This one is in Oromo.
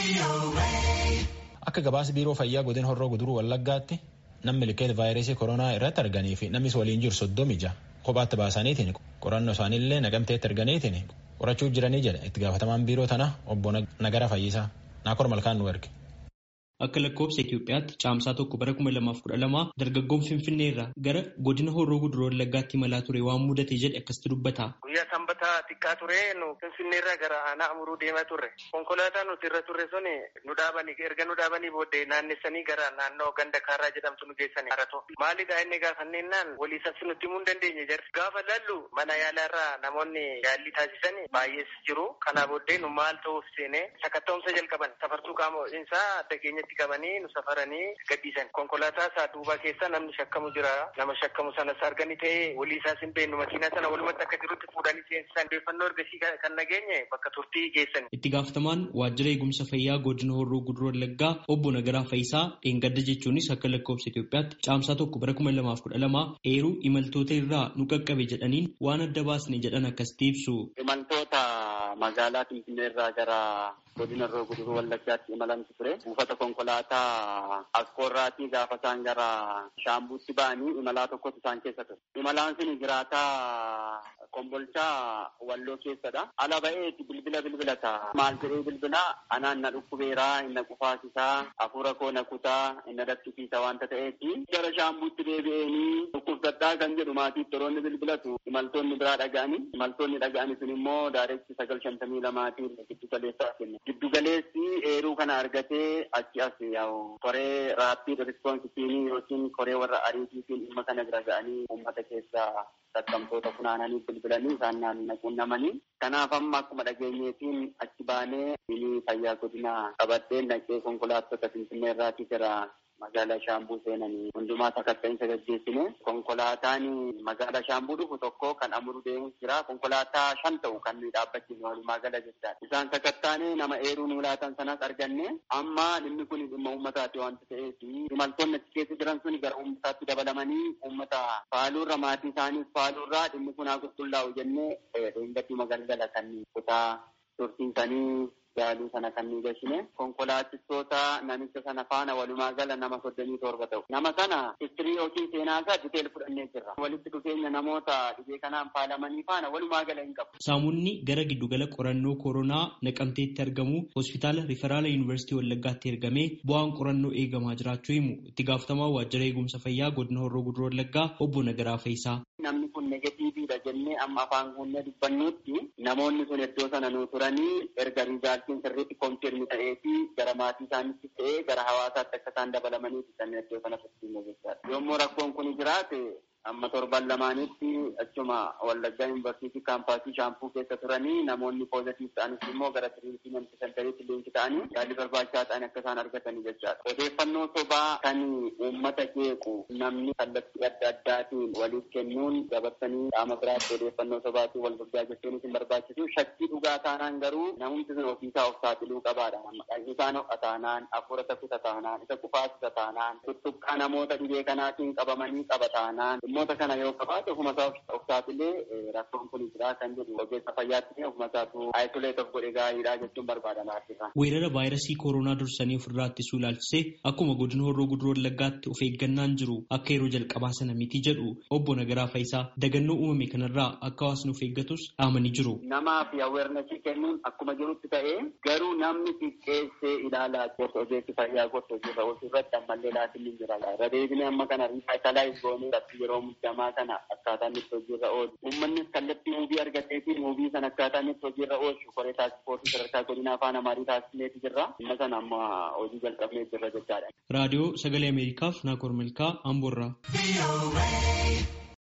Akka gabaasa biiroo fayyaa godina horroo guduruu wallaggaatti namni milkeet vaayirasii koronaa irratti arganii fi namnis waliin jiru soddomi jaha kophaatti baasaniitiin qorannoo isaaniillee naqamteetti arganiitiin qorachuu jiranii jedha itti gaafatamaan biiroo tana obbo Nagara Fayyisaa Naakor Malkaan nu erge. Akka lakkoofsa Itoophiyaatti caamsaa tokko bara kuma lamaaf kudha lama dargaggoon Finfinnee irraa gara godina horroo guduruu wallaggaatti imalaa ture waan mudate jedhe akkasitti dubbata. Guyyaa sanbataa xiqqaa ture nu Finfinnee irraa gara aanaa amuruu deemaa turre. Konkolaataa nuti irra turre sun nu dhaabanii erga nu dhaabanii booddee naannessanii gara naannoo ganda kaaraa jedhamtu nu geessanii haratoo. Maalidhaa inni gaafanneenaan walii sabsi nutti himuu hin dandeenye jarri. Gaafa lallu mana yaalaa irraa namoonni yaallii taasisan baay'ees jiru. Kanaa booddee nu maal ta'uuf seenee sakatta'umsa jalqaban safartuu qaama isaa adda keenyatti qabanii nu safaranii gadhiisan. Konkolaataa isaa duubaa keessa namni shakkamu jira. Nama shakkamu sanas arganii ta'ee walii isaas hin beeknu makiinaa sana walumatti akka jirutti fuudhanii seensisan. Odeeffannoo ergasii kan nageenye bakka turtii geessan. Itti gaafatamaan waajjira eegumsa fayyaa godina horroo guduruu wallaggaa obbo Nagaraa Fayisaa dheengadda jechuunis akka lakkoofsa Itoophiyaatti caamsaa tokko bara kuma lamaaf kudha lama eeruu imaltoota irraa nu qaqqabe jedhaniin waan adda baasne jedhan akkasitti ibsu. Imaltoota magaalaa Finfinnee irraa gara godina horroo guduruu wallaggaatti imalantu ture. Buufata konkolaataa Askoorraatii gaafa isaan gara Shaambuutti ba'anii imalaa tokkotu isaan keessa ture. Imalaan sun jiraataa Kombolchaa Walloo keessadha. Ala ba'eeti bilbila bilbilata. Maal jedhee bilbilaa anaan na dhukkubeeraa, inna qufaasisaa, hafuura koo na kutaa, inna daffisiisa wanta ta'eeti. Gara Shaambuutti deebi'eenii dhukkubsadhaa kan jedhu maatii toroonni bilbilatu imaltoonni biraa dhaga'anii. Imaltoonni dhaga'anii sun immoo daareechi sagal shantamii lamaatiin giddu galeessaa kenna. Giddu galeessi eeruu kana argatee achi as yaa'u koree raappii rispoonsitiinii yookiin koree warra ariitiitiin dhimma kana bira ga'anii uummata keessaa sassabamtoota funaananii bilbilanii isaan naquunnamanii. Kanaaf amma akkuma dhageenyeetiin achi baanee inni fayyaa godina qabadhee naqee konkolaattota Finfinnee irraatii jira magaalaa Shaambuu seenanii hundumaa sakatta'insa gaggeessine konkolaataan magaalaa Shaambuu dhufu tokko kan amuru deemus jira konkolaataa shan ta'u kan nuyi dhaabbachiifne walumaa gala jechaadha. Isaan sakattaane nama eeruu nu laatan sanas arganne amma dhimmi kun dhimma uummataati wanta ta'eef imaltoonni achi keessa jiran sun gara uummataatti dabalamanii uummata faaluurra maatii isaaniis faaluurraa dhimmi kun haa qulqullaa'u jennee dheengaddi magalgala kan kutaa tursiisanii yaaluu sana kan nu gashine konkolaachistoota namicha sana faana walumaa gala nama soddomii torba ta'u. Nama sana istirii yookiin seenaa isaa diteel fudhannee jirra. Walitti dhufeenya namoota dhibee kanaan faalamanii faana walumaa gala hin qabu. Saamunni gara giddugala qorannoo koronaa naqamteetti argamu hospitaala riferaala yuunivarsiitii Wallaggaatti ergamee bu'aan qorannoo eegamaa jiraachuu himu itti gaafatamaa waajjira eegumsa fayyaa godina horroo guduruu Wallaggaa obbo Nagaraa Fayisaa. Namni kun negatiiviidha jennee amma afaan guunnee dubbannuutti namoonni sun iddoo sana nu turanii erga riizaaltiin sirriitti koonfirmi ta'ee fi gara maatii isaaniitti ta'ee gara hawaasaatti akka isaan dabalamanii kanneen iddoo sana tursiisne jechaadha. Yommuu rakkoon kun jiraate amma torban lamaanitti achuma Wallaggaa yuunivarsiitii kaampaasii shaampuu keessa turanii namoonni poozitiif ta'anis immoo gara tiriitimenti sentariitti liinki ta'anii yaalii barbaachisaa ta'an akka isaan argatanii jechaadha. Odeeffannoo sobaa kan uummata jeequ namni kallattii adda addaatiin waliif kennuun dabarsanii qaama biraatti odeeffannoo sobaatiin wal gurgaa jechuun isin barbaachisu shakkii dhugaa taanaan garuu namumti sun ofiisaa of saaxiluu qabaadha. Isaan ho'a taanaan hafuura takuta taanaan isa kufaasisa taanaan tuttuqqaa namoota dhibee kanaatiin qabamanii qaba taanaan dhimmoota kana yoo qabaate ofuma isaa of saaxilee rakkoon kun jira kan jedhu ogeessa fayyaatti ofuma isaatu ayisoleet of godhe gaariidha jechuun barbaadama argisa. Weerara vaayirasii koronaa dursanii ofirraa ittisuu ilaalchisee akkuma godina horroo guduruu wallaggaatti of eeggannaan jiru akka yeroo jalqabaa sana miti jedhu obbo Nagaraa Fayisaa dagannoo uumame kanarraa akka hawaasni of eeggatus dhaamanii jiru. Namaaf aweernasii kennuun akkuma jirutti ta'ee garuu namni xiqqeessee ilaalaa gorsa ogeessi fayyaa gorsa hojii irra oolchuu irratti ammallee laatiin ni jira. Irra deebinee amma kana riifaayitalaayis goonee yeroo muddamaa kana akkaataa inni itti hojiirra oolu. Uummannis kallattii muubii argatee fi muubii sana akkaataa inni itti hojiirra oolchu koree taasifootii sadarkaa godinaa afaan amaarii taasisneeti jirra. Amma sana amma hojii jalqabnee jirra jechaadha. Raadiyoo Sagalee Ameerikaaf Naakoor Malkaa Amboorraa.